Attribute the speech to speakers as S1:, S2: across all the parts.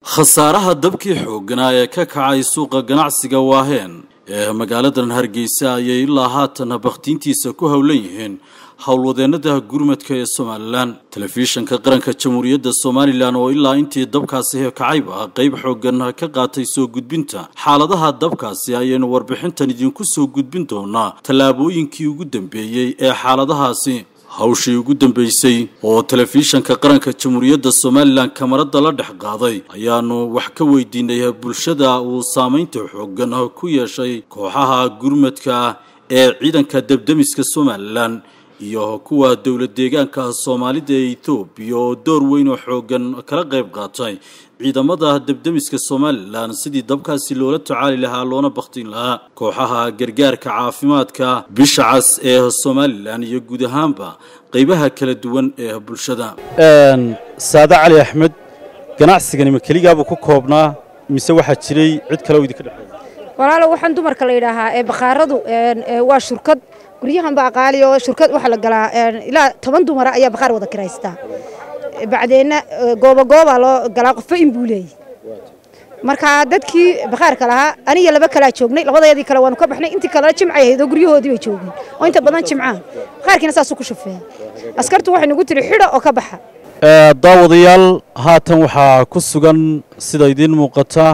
S1: khasaaraha dabkii xoogganaa ee ka kacay suuqa ganacsiga waaheen ee magaaladan hargeysa ayay ilaa haatan bakhtiintiisa ku howlan yihiin howlwadeennada gurmadka ee somalilan telefishanka qaranka jamhuuriyadda somalilan oo ilaa intii dabkaasi kacayba qayb xooggan ka qaatay soo gudbinta xaaladaha dabkaasi ayaynu warbixintan idinku soo gudbin doonaa tallaabooyinkii ugu dambeeyey ee xaaladahaasi hawshii ugu dambeysay oo telefishanka qaranka jamhuuriyadda somalilan kamarada la dhex qaaday ayaanu wax ka weydiinay bulshada uu saamaynta xooggan ku yeeshay kooxaha gurmadka ee ciidanka debdemiska somalilan iyo kuwa dowlad deegaanka soomaalida ee ethoobiya oo door weyn oo xooggan kala qayb qaatay ciidamada debdemiska somalilan sidii dabkaasi loola tacaali lahaa loona bakhtiin lahaa kooxaha gargaarka caafimaadka bisha cas ee somalilan iyo guud ahaanba qaybaha kala duwan ee bulshada
S2: saade cali axmed ganacsigani ma keligaabuu ku koobnaa mise waxaa jiray cid kale oo idinka dhexeeya
S3: walaalo waxaan dumarka la yidhaahaa ee bakhaaradu waa shurkad guryahan baa qaali oo shurkad waxaa la galaa ilaa toban dumara ayaa bakhaar wada kiraystaa bacdeenna gooba goobaa loo galaa qofba in buu leeyay marka dadkii bakhaarka lahaa aniga laba kalaa joognay labadayadii kale waanu ka baxnay intii kalena jimcay ahayd oo guryahoodii bay joogeen oo inta badan jimcaan bakhaarkiina saasuu ku shufeeya askartu waxay nagu tiri xidho oo ka baxa
S2: daawadayaal haatan waxaa ku sugan sida idiin muuqata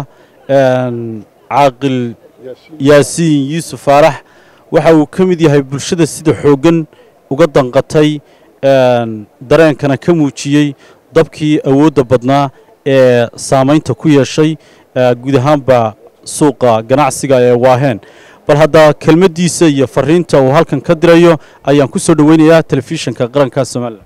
S2: caaqil yaasiin yuusuf faarax waxa uu ka mid yahay bulshada sida xooggan uga danqatay dareenkana ka muujiyey dabkii awoodda badnaa ee saamaynta ku yeeshay guud ahaanba suuqa ganacsiga ee waaheen bal hadda kelmaddiisa iyo fariinta uu halkan ka dirayo ayaan ku soo dhoweynayaa telefishinka qaranka somalilan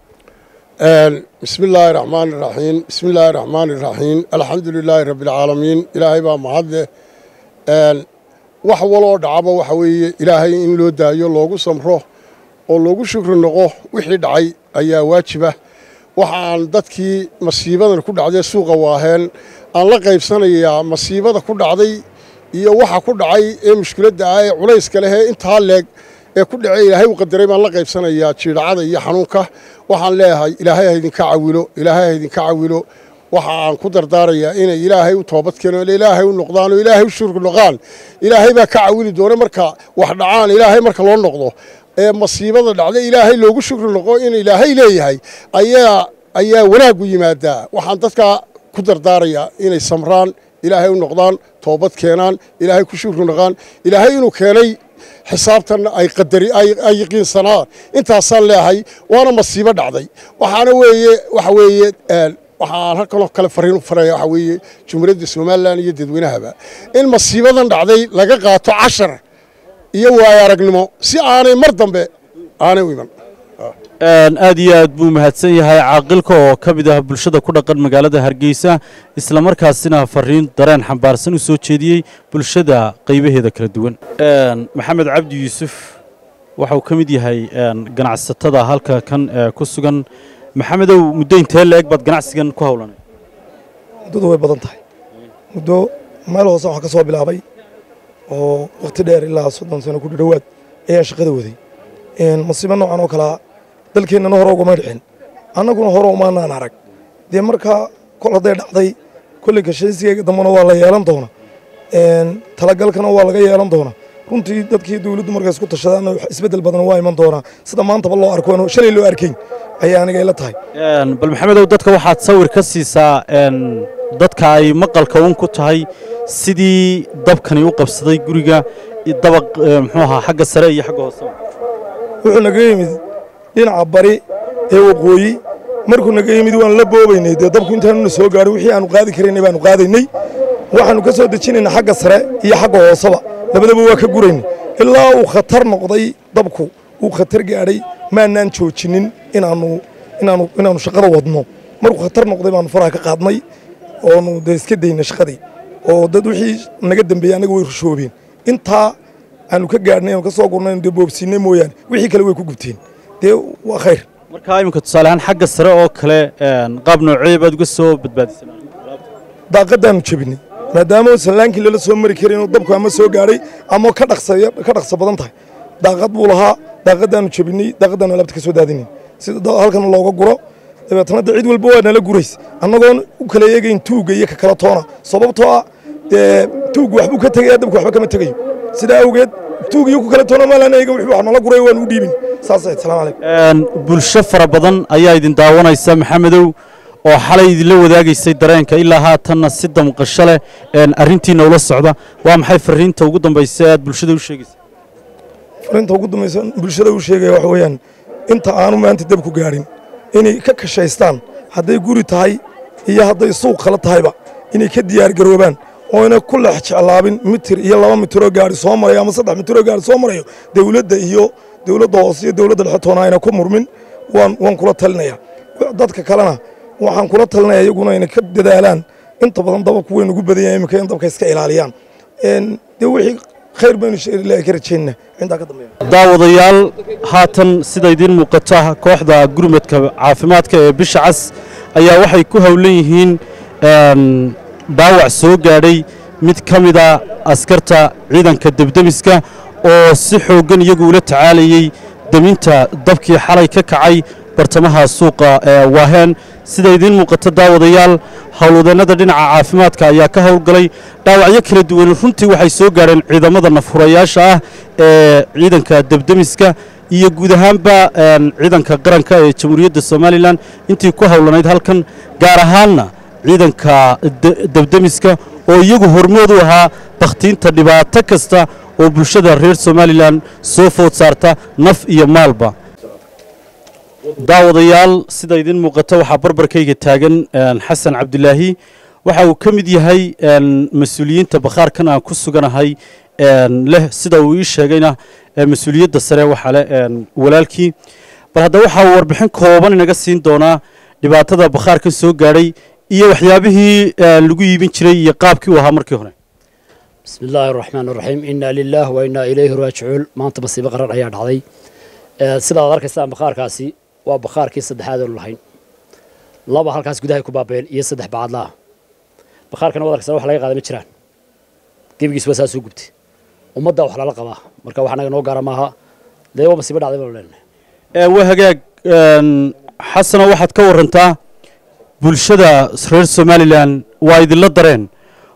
S4: bismi illaahi raxmaan iraxiim bismi illaahi raxmaan iraxiim alxamdu lilaahi rabbialcaalamiin ilaahay baa mahadleh wax waloo dhacaba waxa weeye ilaahay in loo daayo loogu samro oo loogu shukri noqo wixii dhacay ayaa waajiba waxa aan dadkii masiibadan ku dhacday suuqa waaheen aan la qaybsanayaa masiibada ku dhacday iyo waxa ku dhacay ee mushkiladda ah ee culayska leh ee intaa leeg ee ku dhacay ilaahay u qadaray baan la qaybsanayaa jiidhacada iyo xanuunka waxaan leeyahay ilaahay ha idinka cawilo ilaahay ha idinka cawilo waxa aan ku dardaarayaa inay ilaahay u toobad keenaan ilaahay u noqdaan oo ilaahay u shurki noqaan ilaahay baa ka cawili doona marka wax dhacaan ilaahay marka loo noqdo ee masiibada dhacday ilaahay loogu shukri noqo in ilaahay leeyahay ayaa ayaa wanaaggu yimaadaa waxaan dadka ku dardaarayaa inay samraan ilaahay u noqdaan toobad keenaan ilaahay ku shukri noqaan ilaahay inuu keenay xisaabtan ay qadari ay yaqiinsanaan intaasaan leeyahay waana masiibo dhacday waxaana weeye waxa weeye waxaan halkanoo kale fariin u faraya waxaa weeye jumhuuriyadda somalilan iyo dadweynahaba in masiibadan dhacday laga qaato cashar iyo waayo aragnimo si aanay mar dambe aanay u iman
S2: aad iyo aad buu mahadsan yahay caaqilka oo ka mid ah bulshada ku dhaqan magaalada hargeysa islamarkaasina fariin dareen xambaarsan u soo jeediyey bulshada qaybaheeda kala duwan maxamed cabdi yuusuf waxa uu ka mid yahay ganacsatada halka kan ku sugan maxamedow muddo intee la-eg baad ganacsigan ku howlanay
S5: muddadu way badan tahay muddo meel hoose waxaa ka soo bilaabay oo wakhti dheer ilaa soddon sano ku dhowaad ayaan shaqada waday masiibo noocan oo kalea dalkeennana hore ugama dhicin annaguna hore umaanaan arag dee markaa kol hadday dhacday kolley kashaysigayga dambena waa la yeelan doona talagalkana waa laga yeelan doona runtii dadkii dawladdu markays ku tashadaanna isbeddel badan waa iman doonaa sida maantaba loo arko shalay loo arkayn ayaa aniga ila tahay
S2: bal maxamedow dadka waxaad sawir ka siisaa dadka ay maqalka un ku tahay sidii dabkani u qabsaday guriga dabaq muxuu ahaa xagga sare iyo xagga hoose
S5: wuxuu naga yimid dhinaca bari ee waqooyi markuu naga yimid waan la boobaynay dee dabku intaanuna soo gaadhay wixii aanu qaadi karaynay baanu qaadaynay waxaanu ka soo dejinayna xagga sare iyo xagga hooseba labadaba waa ka guraynay ilaa uu khatar noqday dabku uu khatar gaadhay maanaan joojinin inaanu inaanu inaanu shaqada wadno markuu khatar noqday baanu faraha ka qaadnay oonu dee iska daynay shaqadii oo dad wixii naga dambeeyey annaga way rushoobeen intaa aanu ka gaadhnay aanu ka soo gurnay dee boobsiinay mooyaane wixii kale way ku gubteen dee waa khayr
S2: markaa iminka tusaale ahaan xagga sare oo kale qaab noocee baad uga soo badbaadisay
S5: daaqadaanu jebinay maadaama sallaankii lala soo mari karin dabku ama soo gaadhay ama ka dhaqso badan tahay daaqad buu lahaa daaqadaanu jebinay daaqadaanu alaabta ka soo daadinay sida halkan looga guro dabeetana de cid walba waa nala gurays annagoon u kala eegayn tuugga iyo ka kala toona sababtoo ah dee tuuggu waxbuu ka tegaya dabku waxba kama tegayo sidaa awgeed tuug iyo ku kala toona maalaan eega wixii wax nala guray waan u dhiibin saasay salaam calaykum
S2: bulsho fara badan ayaa idin daawanaysa maxamedow oo xalay idinla wadaagaysay dareenka ilaa haatanna si damqasho leh arrintiina ula socda waa maxay fariinta ugu dambaysa ee aad bulshada u sheegaysa
S5: fariinta ugu dambaysa bulshada u sheegaya waxa weeyaan inta aanu maanta dabku gaadhin inay ka kashaystaan hadday guri tahay iyo hadday suuq kala tahayba inay ka diyaargaroobaan oo ina ku lex jeclaabin mitir iyo laba mitiroo gaari soo marayo ama saddex mitiroo gaari soo marayo dowladda iyo dowladda hoose iyo dowladda dhexe toona ayna ku murmin waan waan kula talinaya dadka kalena waxaan kula talinaya iyaguna inay ka dadaalaan inta badan dababku way nagu badan yahay iminka in dabka iska ilaaliyaan dee wixii khayr baynu ilaahay ka rajaynaa intaa ka dambeeya
S2: daawadayaal haatan sida idiin muuqata kooxda gurmadka caafimaadka ee bisha cas ayaa waxay ku howlan yihiin dhaawac soo gaadhay mid ka mida askarta ciidanka debdemiska oo si xooggan iyagu ula tacaalayey deminta dabkii xalay ka kacay bartamaha suuqa ee waaheen sida idiin muuqata daawadayaal howlwadeennada dhinaca caafimaadka ayaa ka howlgalay dhaawacyo kala duwan runtii waxay soo gaadheen ciidamada nafhurayaasha ah ee ciidanka debdemiska iyo guud ahaanba ciidanka qaranka ee jamhuuriyadda somalilan intii ku howlanayd halkan gaar ahaanna ciidanka debdemiska oo iyagu hormood u ahaa bakhtiinta dhibaato kasta oo bulshada reer somalilan soo food saarta naf iyo maalba daawadayaal sida idiin muuqata waxaa barbarkayga taagan xasan cabdilaahi waxa uu ka mid yahay mas-uuliyiinta bakhaarkan aan ku suganahay leh sida uu ii sheegayna mas-uuliyadda sare waxaa leh walaalkii bal hadda waxaa uu warbixin kooban inaga siin doonaa dhibaatada bakhaarkan soo gaadhay iyo waxyaabihii lagu iibin jiray iyo qaabkii uu ahaa markii hore
S6: bismi illaahi araxmaan araxiim innaa lilaah wa innaa ilayhi raajicuun maanta masiibo qaran ayaa dhacday sidaad arkaysaan bakhaarkaasi waa bakhaarkii saddexaad oonu lahayn laba halkaas gudahay ku baabeen iyo saddex bacadlaah bakhaarkana waad arkaysaa wax laga qaada ma jiraan gebigiis waa saa soo gubtay ummaddaa wax lala qabaa marka wax anaga noo gaara maaha dee waa masiibo dhacday baanu leenahay
S2: waa hagaag xasano waxaad ka warantaa bulshada reer somalilan waa idinla dareen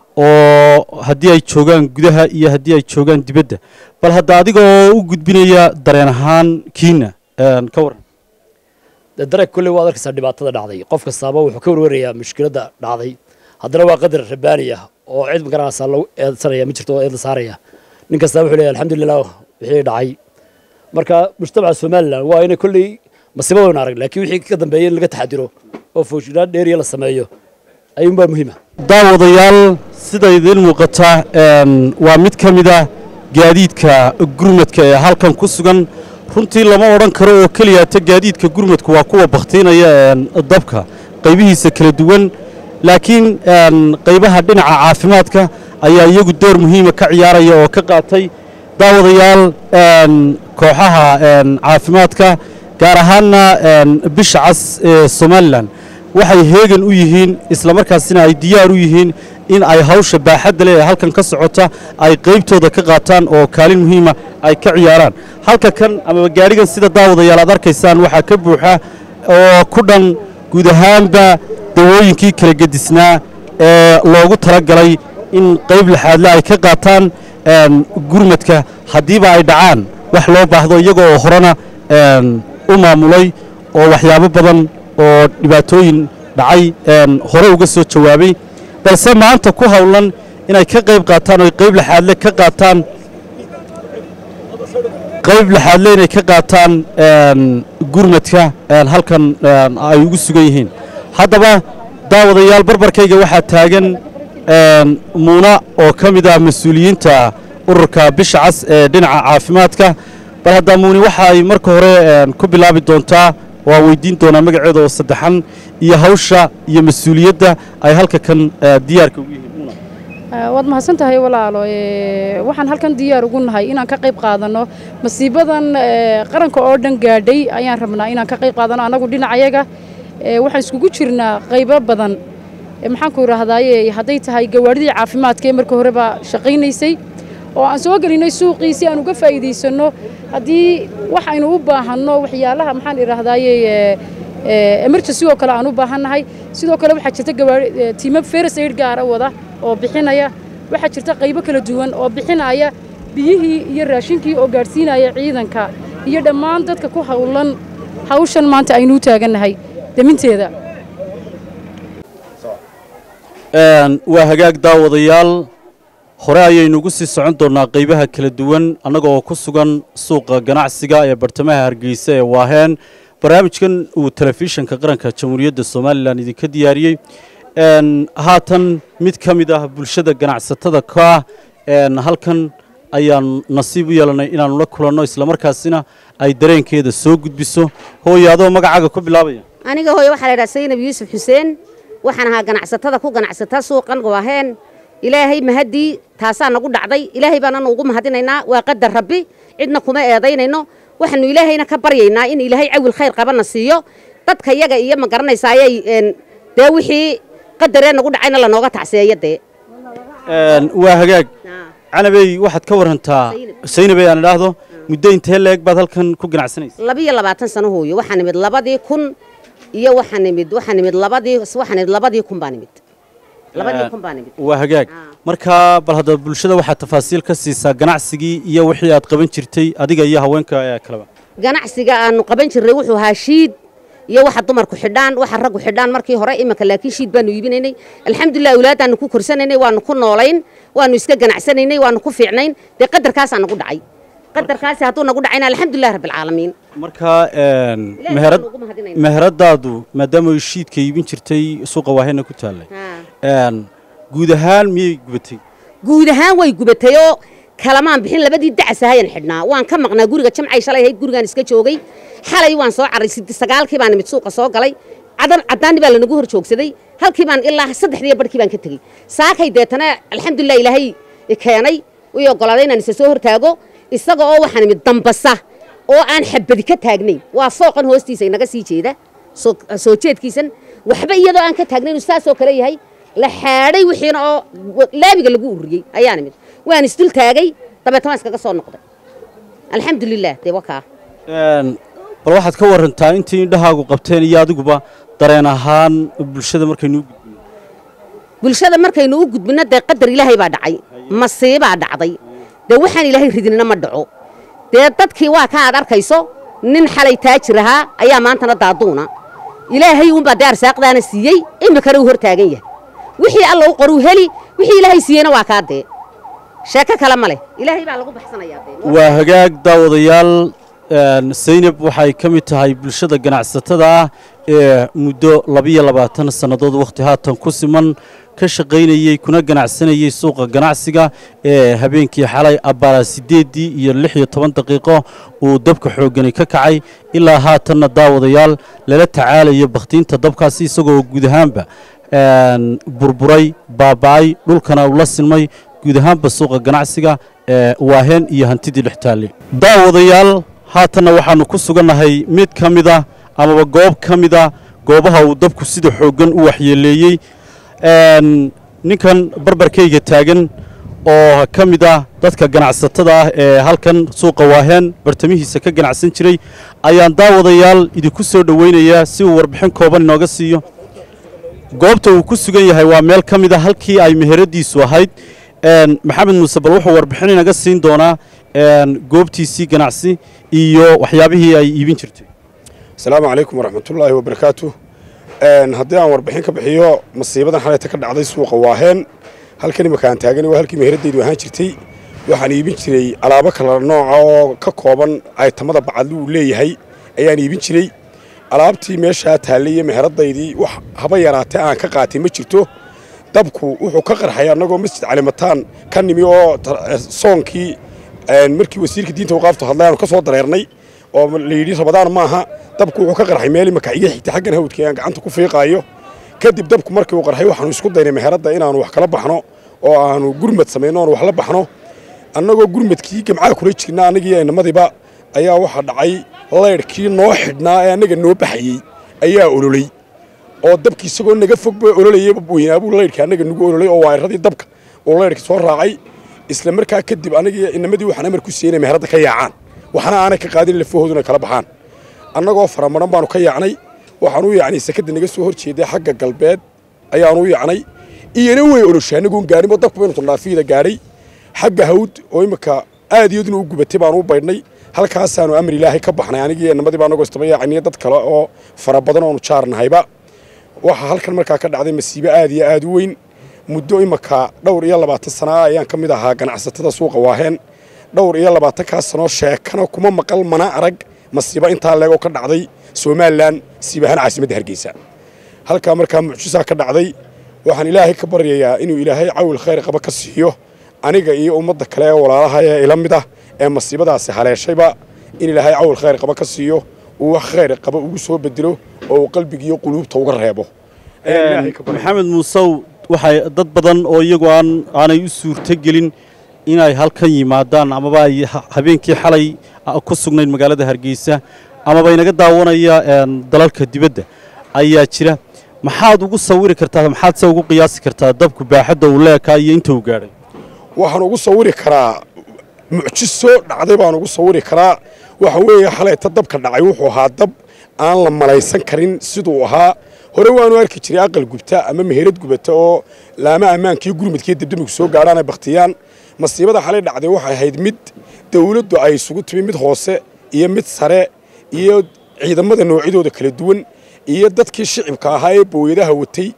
S2: oo haddii ay joogaan gudaha iyo haddii ay joogaan dibadda bal hadda adigoo u gudbinaya dareen ahaan kiina ka waran
S6: dee dareenka kolley waad arkaysaa dhibaatada dhacday qof kastaaba wuxuu ka warwarayaa mushkiladda dhacday haddana waa qadar rabbaani ah oo cid magaranaysaa lagu eedsanaya ma jirto oo eedla saaraya nin kastaa wuxuu leeyahay alxamdulilah wixii dhacay marka mujtamaca somalilan waa inay kolley masiibo waynu arag laakiin wixii ka dambeeyay in laga taxadiro oo fooshinaan dheeriya la sameeyo ayuunbaa muhiima
S2: daawadayaal sida idiin muuqata waa mid ka mid a gaadiidka gurmadka ee halkan ku sugan runtii lama odhan karo oo keliyaata gaadiidka gurmadku waa kuwa bakhtiinaya dabka qaybihiisa kala duwan laakiin qaybaha dhinaca caafimaadka ayaa iyagu door muhiima ka ciyaaraya oo ka qaatay daawadayaal kooxaha caafimaadka gaar ahaanna bisha cas ee somalilan waxay heegan u yihiin islamarkaasina ay diyaar u yihiin in ay hawsha baaxadda leh ee halkan ka socota ay qaybtooda ka qaataan oo kaalin muhiima ay ka ciyaaraan halka kan amaba gaadhigan sida daawadayaal aad arkaysaan waxaa ka buuxa oo ku dhan guud ahaanba dawooyinkii kala gedisnaa ee loogu talagalay in qayb laxaadle ay ka qaataan gurmadka haddiiba ay dhacaan wax loo baahdo iyaga oo horena u maamulay oo waxyaabo badan oo dhibaatooyin dhacay hore uga soo jawaabay balse maanta ku howlan inay ka qayb qaataan oo qayb laxaadle ka qaataan qayb laxaadle inay ka qaataan gurmadka halkan ay ugu sugan yihiin haddaba daawadayaal barbarkayga waxaa taagan muuna oo ka mid ah mas-uuliyiinta ururka bisha cas ee dhinaca caafimaadka bal haddaa muuni waxa ay marka hore ku bilaabi doontaa waan weydiin doonaa magaceeda oo saddexan iyo hawsha iyo mas-uuliyadda ay halka kan diyaarka ugu yihiin
S7: waad mahadsan tahay walaalo waxaan halkan diyaar ugu nahay inaan ka qayb qaadanno masiibadan qaranka oo dhan gaadhay ayaan rabnaa inaan ka qayb qaadanno annagu dhinacayaga waxaan iskugu jirnaa qaybo badan maxaanku idhaahdaaye hadday tahay gawaadhidii caafimaadka ee marka horeba shaqaynaysay oo aan soo gelinay suuqii si aan uga faa'iidaysanno haddii waxaynu u baahanno waxyaalaha maxaan idhaahdaaye emergency oo kale aan u baahannahay sidoo kale waxaa jirta gawaari tiimab ferris aid gaara wada oo bixinaya waxaa jirta qaybo kala duwan oo bixinaya biyihii iyo raashinkii oo gaadhsiinaya ciidanka iyo dhammaan dadka ku howlan hawshan maanta aynu u taagannahay deminteeda
S2: waa hagaag daawadayaal hore ayaynuugu sii socon doonnaa qaybaha kala duwan annaga oo ku sugan suuqa ganacsiga ee bartamaha hargeysa ee waaheen barnaamijkan uu telefishinka qaranka jamhuuriyadda somalilan idinka diyaariyey haatan mid ka mid ah bulshada ganacsatada ka ah halkan ayaan nasiib u yeelanay inaannu la kulanno islamarkaasina ay dareenkeeda soo gudbiso hooye adoo magacaaga ku bilaabaya
S8: aniga hooye waxaa la yidhaha saynab yuusuf xuseen waxaan ahaa ganacsatada ku ganacsata suuqan waaheen ilaahay mahaddii taasaa nagu dhacday ilaahay baananu ugu mahadinaynaa waa qadar rabbi cidna kuma eedaynayno waxaanu ilaahayna ka baryaynaa in ilaahay cawil khayr qabana siiyo dadka yaga iyo ma garanaysaa ayay dee wixii qadaree nagu dhacayna lanooga tacseeyo dee
S2: waa hagaag canabey waxaad ka warantaa saynabey aan idhaahdo muddo intee leeg baad halkan ku ganacsanaysa
S8: labiyo labaatan sano hooyo waxaa nimid labadii kun iyo waxaa nimid waxaa nimid labadii waxaa nimid labadii kun baa nimid labadii kun baa nimid
S2: waa hagaag markaa bal hadda bulshada waxaad tafaasiil ka siisaa ganacsigii iyo wixii aad qaban jirtay adiga iyo haweenka kaleba
S8: ganacsiga aanu qaban jirnay wuxuu ahaa shiid iyo waxa dumarku xidhaan waxa raggu xidhaan markii hore iminka laakiin shiid baanu iibinaynay alxamdulilah awlaadaanu ku korsanaynay waanu ku noolayn waanu iska ganacsanaynay waanu ku fiicnayn dee qadarkaasaa nagu dhacay qadarkaasi hadduu nagu dhacayna alxamdulilah rabbilcaalamiin
S2: markaa meherad meheradaadu maadaama ay shiidka iibin jirtay suuqa waahena ku taallay guud ahaan miyay gubatay
S8: guud ahaan way gubatay oo kalamaan bixin labadii dacas ahayan xidhnaa waan ka maqnaa guriga jamcay shalay ahayd gurigaan iska joogay xalay waan soo carray sagaalkii baan nimid suuqa soo galay cadan caddaanni baa lanagu hor joogsaday halkii baan ilaa saddexdiiyo barhkii baan ka tegey saakay deetana alxamdulilah ilaahay keenay ii oggolaaday inaan isa soo hortaago isaga oo waxaa nimid dambasa oo aan xabadi ka taagnayn waa sooqan hoostiisa inaga sii jeeda soo jeedkiisan waxba iyadoo aan ka taagnayn saasoo kale yahay la xaadhay wixiina oo laamiga lagu ururiyey ayaa nimid waan isdul taagay dabeetana waan iskaga soo noqday alxamdulilah dee wakaa
S2: bal waxaad ka warantaa intii indhahaagu qabteen iyo adiguba dareen ahaan bulshada markaynu u gudbino
S8: bulshada markaynu u gudbinno dee qadar ilaahay baa dhacay masiibaa dhacday dee waxaan ilaahay ridinina ma dhaco dee dadkii waa ka aad arkayso nin xalay taajir ahaa ayaa maantana daaduuna ilaahay uunbaa dee arsaaqdaana siiyey imikana uu hor taagan yahay wixii alla u qoruu heli wixii ilaahay siiyeyna waa kaa dee sheeko kale ma leh ilaahay baa lagu baxsanayaa dee
S2: waa hagaag daawadayaal saynab waxay ka mid tahay bulshada ganacsatada ah ee muddo labiyo labaatan sannadood wakhti haatan ku siman ka shaqaynayey kuna ganacsanayey suuqa ganacsiga ee habeenkii xalay abbaara siddeeddii iyo lix iyo toban daqiiqo uu dabka xooggani ka kacay ilaa haatanna daawadayaal lala tacaalayo bakhtiinta dabkaasi isagoo guud ahaanba burburay baaba'ay dhulkana ula sinmay guud ahaanba suuqa ganacsiga ee waaheen iyo hantidii dhex taallay daawadayaal haatanna waxaannu ku sugannahay mid ka mid a amaba goob ka mid a goobaha uu dabku sida xooggan u waxyeeleeyey ninkan barbarkayga taagan oo ka mid ah dadka ganacsatada ah ee halkan suuqa waaheen bartamihiisa ka ganacsan jiray ayaan daawadayaal idinku soo dhowaynayaa si uu warbixin kooban inooga siiyo goobta uu ku sugan yahay waa meel ka mid a halkii ay meheradiisu ahayd maxamed muuse bal wuxuu warbixin inaga siin doonaa goobtiisii ganacsi iyo waxyaabihii ay iibin jirtay
S9: asalaamu calaykum waraxmatullaahi wabarakaatu haddii aan warbixin ka bixiyo masiibadan xalayta ka dhacday suuqa waaheen halkan imika aan taagani waa halkii meheradaydu ahaan jirtay waxaan iibin jiray alaabo kala nooca oo ka kooban aytamada bacadli uu leeyahay ayaan iibin jiray alaabtii meeshaa taallay iyo meheradaydii wax haba yaraatee aan ka qaatay ma jirto dabku wuxuu ka qarxay annagoo masjid calimataan ka nimi oo soonkii markii wasiirka diinta waqaaftu hadlay aanu ka soo dareernay oo la yidhi rabadaan maaha dabku wuxuu ka qarxay meel imaka iga xigtay xaggan hawdka aan gacanta ku fiiqaayo kadib dabku markii uu qarxay waxaanu isku daynay meheradda inaanu wax kala baxno oo aanu gurmad samayno oonu wax la baxno annagoo gurmadkii gamcaha kula jirna annagii inamadiba ayaa waxaa dhacay laydhkii noo xidhnaa ee annaga noo baxayey ayaa ololay oo dabkii isagoo naga fogba ololayay weynaabuu laydhkii annaga nagu ololay oo waayaradii dabka uu laydhkii soo raacay isla markaa kadib anagii inamadii waxaan amar ku siiyey inay meheradda ka yaacaan waxna aanay ka qaadin lafahooduna kala baxaan annagoo faramaran baanu ka yaacnay waxaan u yacnay sekadda naga soo hor jeeday xagga galbeed ayaan u yacnay iyana way oloshay annagoon gaarin oo dabku baynu tandhaafiida gaadhay xagga hawd oo imika aad iyaduna u gubatay baan u baydhnay halkaasaanu amri ilaahay ka baxnay anigii namadii baa anagoo istaba yaacniyo dad kale oo fara badan oonu jaarnahayba waxaa halkan markaa ka dhacday masiibo aad iyo aad u weyn muddo imika dhowr iyo labaatan sanaa ayaan ka mid ahaa ganacsatada suuqa waaheen dhowr iyo labaatankaa sanoo sheekana kuma maqal mana arag masiibo intaa leeg oo ka dhacday somalilan siib ahaan caasimadda hargeysa halkaa markaa mucjisaa ka dhacday waxaan ilaahay ka baryayaa inuu ilaahay cawil khayr qaba ka siiyo aniga iyo ummadda kale ee walaalaha ee ila mid ah ee masiibadaasi haleeshayba in ilaahay cawil khayr qaba ka siiyo uu wax khayr qaba ugu soo bedelo oo uu qalbigiiyo quluubta uga reebo
S2: maxamed muusew waxay dad badan oo iyagu aan aanay u suurto gelin inay halkan yimaadaan amaba ay habeenkii xalay ku sugnayd magaalada hargeysa amaba inaga daawanaya dalalka dibadda ayaa jira maxaad ugu sawiri kartaa maxaad se ugu qiyaasi kartaa dabku baaxadda uu leekaa iyo inta uu gaadhay
S9: waxaan ugu sawiri karaa mucjiso dhacday baan ugu sawiri karaa waxa weeye xalayta dabka dhacay wuxuu ahaa dab aan la malaysan karin siduu ahaa hore waanu arki jiray aqal gubta ama meherad gubata oo laama ammaankii gurmudkii debdemigu soo gaadhaan ay bakhtiyaan masiibada xalay dhacday waxay ahayd mid dawladdu ay isugu timi mid hoose iyo mid sare iyo ciidamada noocyadooda kala duwan iyo dadkii shicibka ahaa ee booyadaha watay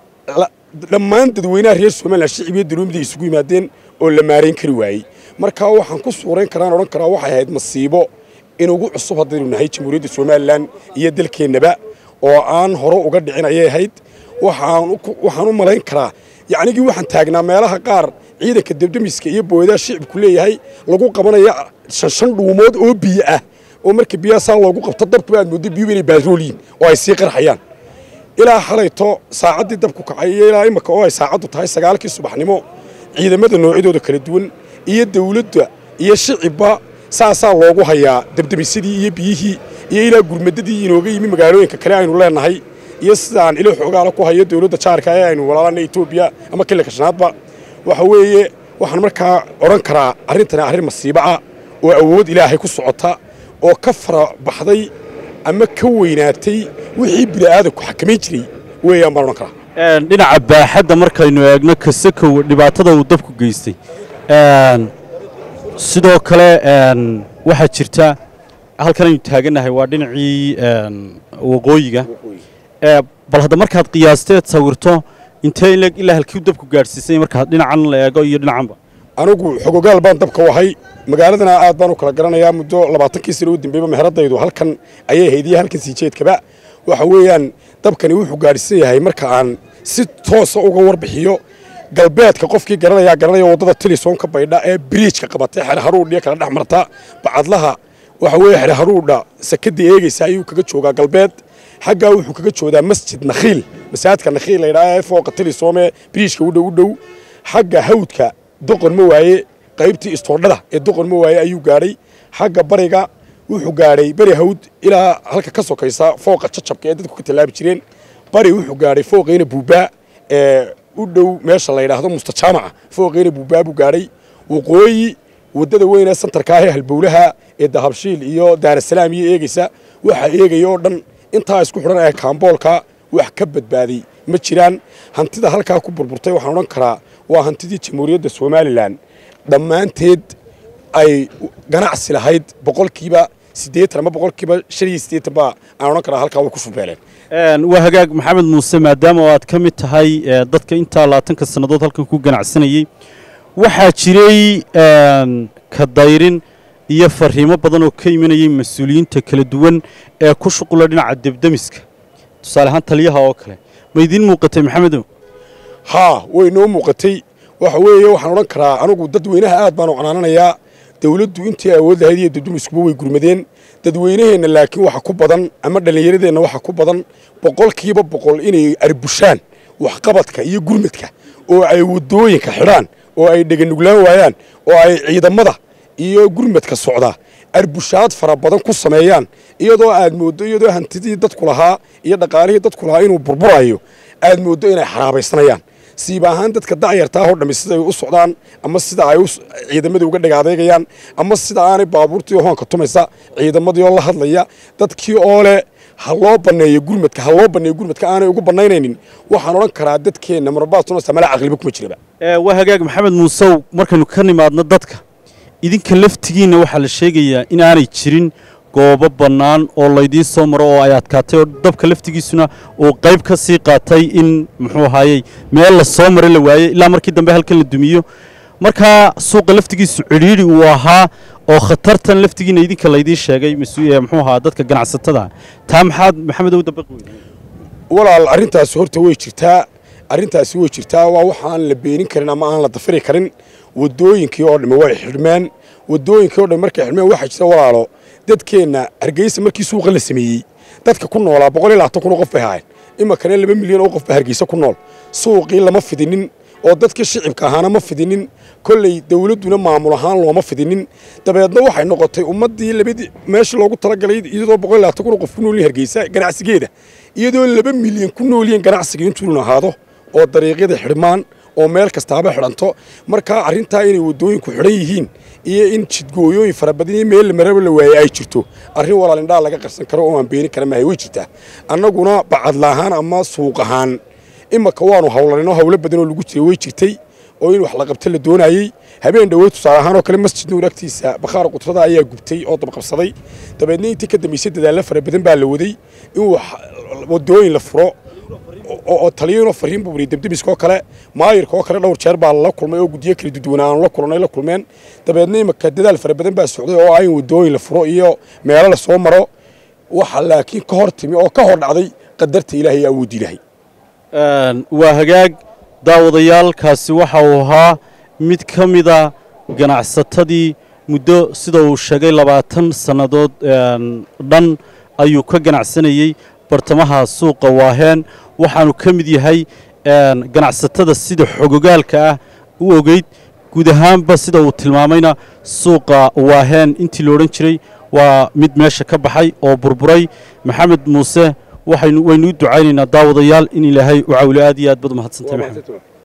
S9: dhammaan dadweynaha reer somalilan shicib iyo daluumida isugu yimaadeen oo la maarayn kari waayey markaa waxaan ku suurayn karaan odhan karaa waxay ahayd masiibo inugu cusub haddaynu nahay jamhuuriyadda somalilan iyo dalkeennaba oo aan hore uga dhicin ayay ahayd waxaan u malayn karaa yacnigii waxaan taagnaa meelaha qaar ciidanka debdemiska iyo booyadaha shicibku leeyahay lagu qabanaya shan shan dhuumood oo biyo ah oo marka biyaha saa loogu qabto dabkuba aad mooddo biyuba inay baarooliyin oo ay sii qarxayaan ilaa xalayto saacaddii dabku kacay iyo ilaa imika oo ay saacaddu tahay sagaalkii subaxnimo ciidamada noocyadooda kala duwan iyo dawladda iyo shicibba saasaa loogu hayaa debdemisadii iyo biyihii iyo ilaa gurmadadii inooga yimi magaalooyinka kale aynu leenahay iyo sidaan ilo xoogaala ku hayo dawladda jaarka ee aynu walaalana etoobiya ama kililka shanaadba waxa weeye waxaan markaa odhan karaa arrintani arrin masiibo ah oo awood ilaahay ku socota oo ka fara baxday ama ka weynaatay wixii bini'aadanku xakamayn jiray weeyaan baan odhan karaa
S2: dhinaca baaxadda markaynu eegno kasakow dhibaatada uu dabku geystay sidoo kale waxaa jirta halkan aynu taagannahay waa dhinacii waqooyiga bal hadda markaad qiyaasteed sawirto intee ilaa halkii dabku gaadhsiisay markaad dhinacan la eego iyo dhinacanba
S9: anigu xogogaal baan dabka wahay magaaladana aad baan u kala garanayaa muddo labaatankii sano u dambeeyba meheradaydu halkan ayay ahayd iyo halkan sii jeedkaba waxa weeyaan dabkani wuxuu gaadhsan yahay marka aan si toosa uga warbixiyo galbeedka qofkii garanayaa garanaya waddada tilisoonka baydha ee biriijka qabatay xere haruudhiyo kala dhex marta bacadlaha waxa weeye xere haruudha sakadii eegaysa ayuu kaga joogaa galbeed xaggaa wuxuu kaga joodaa masjid nakhiil masaajidka nakhiil la yidhaha ee fooqa tilisoome biriijka u dhow u dhow xagga hawdka doqon ma waaye qaybtii istoodhada ee doqon ma waaye ayuu gaadhay xagga bariga wuxuu gaadhay beri hawd ilaa halka ka sokaysa fooqa jacabka ee dadku ka tallaabi jireen bari wuxuu gaadhay fooqeyna buubaa ee u dhow meesha la yidhaahdo mustajaamaca fooqeyna buubaa buu gaadhay waqooyi waddada weyn ee santarka ah ee halbowlaha ee dahabshiil iyo daarasalaam iyo eegaysa waxaa eegaya oo dhan intaa isku xidhan ee kaamboolka wax ka badbaaday ma jiraan hantida halkaa ku burburtay waxaan odhan karaa waa hantidii jamhuuriyadda somalilan dhammaanteed ay ganacsi lahayd boqolkiiba siddeetan ama boqolkiiba shan iyo siddeetan baa aan odhan karaa halkaa way ku shubbeeleen
S2: waa hagaag maxamed muuse maadaama oo aad ka mid tahay dadka intaa labaatanka sannadood halkan ku ganacsanayey waxaa jiray ka dayrin iyo fariimo badan oo ka imanayay mas-uuliyiinta kala duwan ee ku shuqula dhinaca debdemiska tusaale ahaan taliyaha oo kale ma idiin muuqatay maxamedow
S9: haa way noo muuqatay waxa weeye waxaan odhan karaa anigu dadweynaha aad baan u canaananayaa dawladdu intii awood lahayd iyo debdemiskuba way gurmadeen dadweynaheenna laakiin waxa ku badan ama dhallinyaradeenna waxa ku badan boqolkiiba boqol inay arbushaan waxqabadka iyo gurmadka oo ay waddooyinka xidhaan oo ay dheganuglaan waayaan oo ay ciidamada iyo gurmadka socda arbushaad fara badan ku sameeyaan iyadoo aad mooddo iyadoo hantidii dadku lahaa iyo dhaqaalihii dadku lahaa inuu burburayo aad mooddo inay xaraabaysanayaan siiba ahaan dadka dacyartaa oo dhammi siday u socdaan ama sida ay ciidamadii uga dhagaadeegayaan ama sida aanay baabuurtii hoonka tumaysa ciidamadii oo la hadlaya dadkii oo leh ha loo banneeyo gurmadka ha loo banneeyo gurmadka aanay ugu bannaynaynin waxaan odhan karaa dadkeenna marbaadtuna samala caqliba kuma jiraba
S2: waa hagaag maxamed muusow markaynu ka nimaadno dadka idinka laftigiinna waxaa la sheegayaa in aanay jirin goobo bannaan oo laydiin soo maro oo ay adkaatay oo dabka laftigiisuna uu qayb ka sii qaatay in muxuu ahaayey meel la soo maro la waayey ilaa markii dambe halkan la dumiyo markaa suuqa laftigiisu cidhiidhi uu ahaa oo khatartan laftigiina idinka laydiin sheegay muxuu ahaa dadka ganacsatada taa maxaad maxamed ow dabaqi weyne
S9: walaal arrintaasi horta way jirtaa arrintaasi way jirtaa waa waxaan la beenin karin ama aan la dafiri karin wadooyinkii oo dhamme way xidhmeen wadooyinkii oo dhamme markay xidhmeen waxaa jirta walaalo dadkeenna hargeysa markii suuqa la sameeyey dadka ku noolaa boqol iyo labaatan kun oo qof bay ahaayeen imakana laba milyan oo qof baa hargeysa ku nool suuqii lama fidinin oo dadkii shicibka ahaana ma fidinin kolley dawladduna maamul ahaan looma fidinin dabeedna waxay noqotay ummaddii labadii meesha loogu talagalay iyadoo boqol iyo labaatan kun oo qof ku nool yihin hargeysa ganacsigeeda iyadoo laba milyan ku nool yihin ganacsiga intuuna ahaado oo dariiqyada xidhmaan oo meel kastaaba xidhanto markaa arrintaa inay waddooyinku xidhan yihiin iyo in jidgooyooyin fara badan iyo meel maraba la waayey ay jirto arrin walaal indhaa laga qarsan karo oo aan beeni kara maahay way jirtaa annaguna bacadla ahaan ama suuq ahaan imaka waanu hawlanino hawlo badan oo lagu jiray way jirtay oo in wax la qabta la doonayey habeen dhoweed tusaale ahaan oo kale masjid nuur agtiisa bakhaar qudrada ayaa gubtay oo dabqabsaday dabeedna intii ka dambaysay dadaallo fara badan baa la waday in wax wadooyin la furo oo taliyinoo fariin buu wariy debdebiskoo kale maayirka oo kale dhowr jeer baa lala kulmay oo guddiyo kala duduwana aanu la kulannay la kulmeen dabeedna imaka dadaal fara badan baa socday oo ah in wadooyin la furo iyo meelo la soo maro waxa laakiin ka hor timi oo ka hor dhacday qadarta ilaahay iyo awoodda ilaahay
S2: waa hagaag daawadayaalkaasi waxa uu ahaa mid ka mida ganacsatadii muddo sida uu sheegay labaatan sannadood dhan ayuu ka ganacsanayey bartamaha suuqa waaheen waxaanu ka mid yahay ganacsatada sida xogogaalka ah u ogeyd guud ahaanba sida uu tilmaamayna suuqa waaheen intii la odhan jiray waa mid meesha ka baxay oo burburay maxamed muuse waxaynu waynu u ducaynaynaa daawadayaal in ilaahay u cawlo aad iyo aad baad u mahadsantahay maxamed